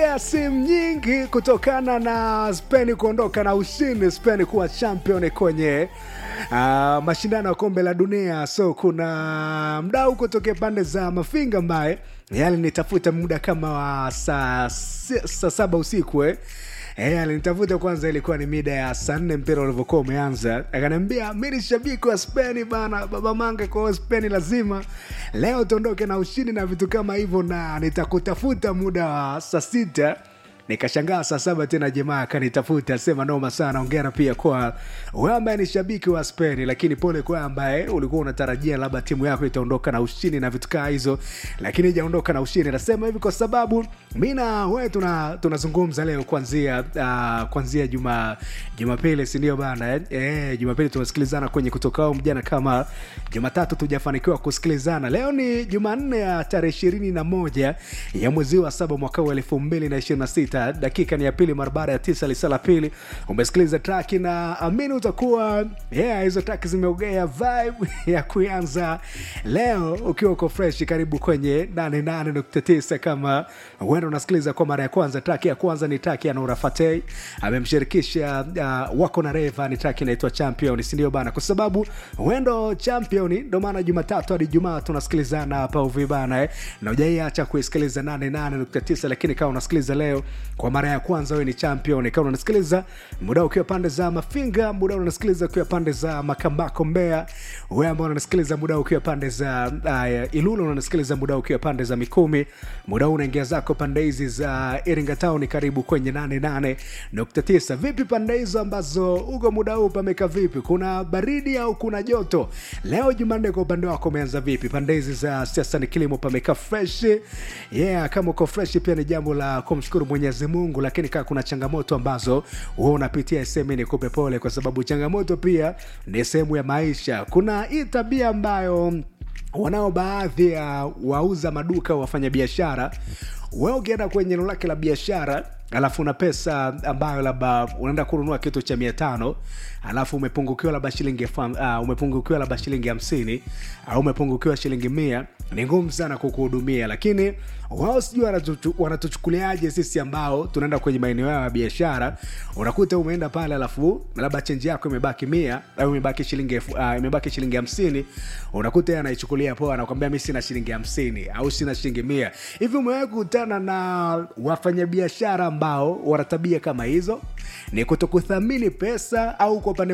simu nyingi kutokana na Spain kuondoka na ushindi, Spain kuwa champion kwenye uh, mashindano ya kombe la dunia. So kuna mdau kutokea pande za Mafinga ambaye yale nitafuta muda kama wa saa saa saba usiku eh. Eh, alinitafuta kwanza, ilikuwa ni mida ya saa nne mpira ulivyokuwa umeanza, akaniambia mi ni shabiki wa Speni bana, baba Mange, kwa hiyo Speni lazima leo tuondoke na ushindi na vitu kama hivyo, na nitakutafuta muda wa saa sita nikashangaa saa saba tena jamaa akanitafuta sema noma sana ongera pia kwa wewe ambaye ni shabiki wa Spain lakini pole kwa ambaye ulikuwa unatarajia labda timu yako itaondoka na ushindi na vitu kaa hizo lakini ijaondoka na ushindi nasema hivi kwa sababu mi na wewe tuna tunazungumza leo kuanzia uh, kuanzia juma jumapili sindio bana eh? Eh, jumapili tunasikilizana kwenye kutokao mjana kama jumatatu tujafanikiwa kusikilizana leo ni jumanne ya tarehe ishirini na moja ya mwezi wa saba mwaka wa elfu mbili na ishirini na sita dakika ni ya pili mara baada ya tisa lisa la pili umesikiliza traki na amini utakuwa yeah, hizo traki zimeogea vibe ya kuanza leo ukiwa uko fresh karibu kwenye 88.9 kama huenda unasikiliza kwa mara ya kwanza traki ya kwanza ni traki ya Nura Fatei amemshirikisha uh, wako na Reva ni traki inaitwa champion sindio bana kwa sababu huendo champion ndo maana jumatatu hadi jumaa tunasikilizana hapa uvi bana eh? na ujaiacha kuisikiliza 88.9 lakini kama unasikiliza leo kwa mara ya kwanza wewe ni champion kama unasikiliza muda ukiwa pande za mafinga muda unasikiliza ukiwa pande za makambako mbea wewe ambao unasikiliza muda ukiwa pande za uh, ilulu unasikiliza muda ukiwa pande za mikumi muda huu unaingia zako pande hizi za iringa town karibu kwenye 88.9 vipi pande hizo ambazo uko muda huu pameka vipi kuna baridi au kuna joto leo jumanne kwa upande wako umeanza vipi pande hizi za siasa ni kilimo pameka fresh yeah kama uko fresh pia ni jambo la kumshukuru mwenyezi mungu lakini kaa kuna changamoto ambazo huwa unapitia sehemu ni kupe pole kwa sababu changamoto pia ni sehemu ya maisha kuna hii tabia ambayo wanao baadhi ya wauza maduka wafanya biashara wewe ukienda kwenye eneo lake la biashara alafu una pesa ambayo labda unaenda kununua kitu cha mia tano alafu umepungukiwa labda shilingi uh, umepungukiwa labda shilingi hamsini au umepungukiwa shilingi mia ni ngumu sana kukuhudumia lakini wao sijui wanatuchukuliaje sisi ambao tunaenda kwenye maeneo yao ya biashara unakuta umeenda pale alafu labda chenji yako imebaki mia au imebaki shilingi uh, imebaki shilingi hamsini unakuta anaichukulia poa anakwambia mi sina shilingi hamsini au sina shilingi mia hivi umewahi kukutana na wafanyabiashara ambao wana tabia kama hizo ni kutokuthamini pesa au kwa upande